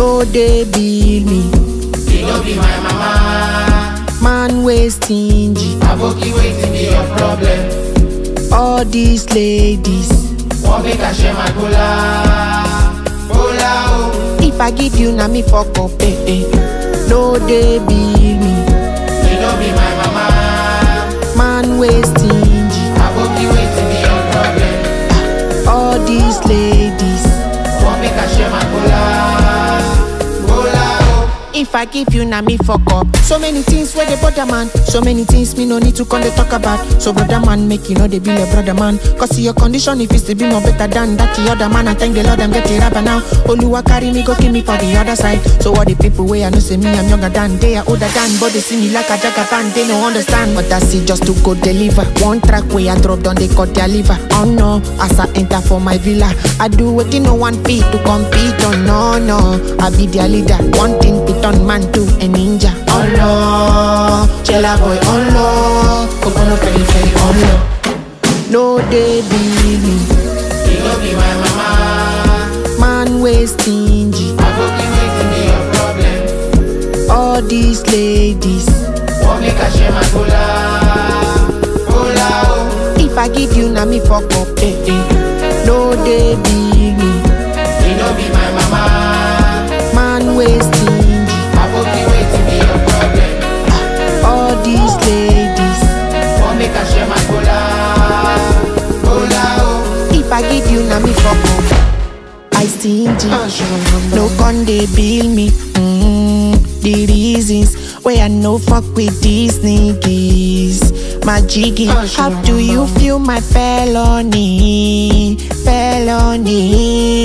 No dey bill me. You no be my mama. Man wey stingy. Aboki wetin be your problem? All these ladies. Wan make I share my kola? Kola o. If I give you na me fuck up, eh, eh. No dey bill me. You no be my mama. Man wey stingy. Aboki wetin be your problem? All these ladies. Wan make I share my kola? Kola o. If I give you na me fuck up. So many things where they bother man. So many things me no need to come they talk about. So brother man, make you know they be a brother man. Cause see your condition if it's to be more better than that the other man. I thank the Lord I'm getting rapper now. Oluwa carry me go kill me for the other side. So all the people where I know say me I'm younger than they are older than, but they see me like a jagaban. They no understand, but that's it just to go deliver. One track where I drop down they cut their liver. Oh no, as I enter for my villa, I do what no one feet to compete. Oh no no, I be their leader. One thing pit on man to a ninja. Oh no, chela boy. Oh no, Kokono feri feri. Oh no, no they believe me. You no be my mama. Man way stingy. Aboki wetin be your problem? All these ladies. Wan make I share my kola? Kola o. If I give you na me fuck up, eh eh. No they believe me. You no be my mama. Man way stingy. Aboki wetin be your problem? All these ladies. Wan make I share my kola? Kola o. If I give you na me fuck up. I stingy. No con they bill me. Mm, the reasons why I no fuck with these niggas. My jiggy, how do you feel my felony? Felony.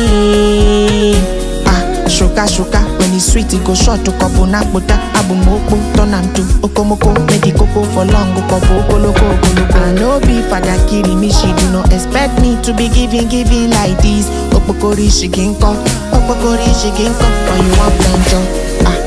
Ah, sugar, sugar. When it's sweet, it go short to kobo nakbota. Abu moko, turn am to okomoko. Make the cocoa for long, go kobo, koloko, koloko. I no be father kiri me, she do not expect me to be giving, giving like this. Opokori, she can come. Opokori, she can come. When you want plenty, ah.